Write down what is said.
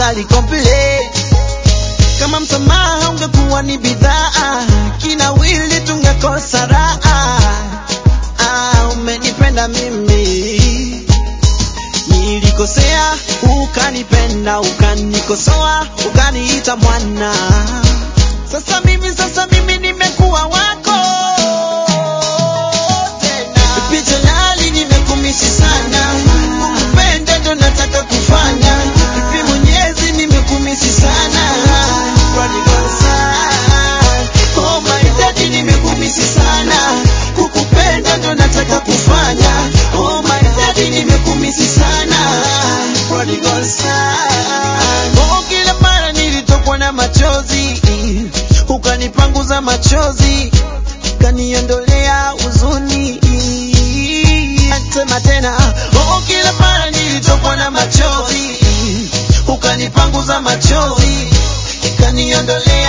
ali complain kama msamaha ungekuwa ni bidhaa kina wili tungekosa raha ah, umenipenda mimi nilikosea ukanipenda ukanikosoa ukaniita mwana sasa mimi sasa mimi nimekuwa wako tena picha lali nimekumisi sana ukupenda ndo nataka kufanya hivi mwenyezi nimekumisi sana Prodigal son. Oh my daddy nimekumisi sana kukupenda ndo nataka kufanya oh my daddy nimekumisi sana Prodigal son. Oh kila mara nilitokwa na machozi ukanipanguza machozi ukaniondolea huzuni sema tena oh kila mara nilitokwa na machozi ukanipanguza machozi ukaniondolea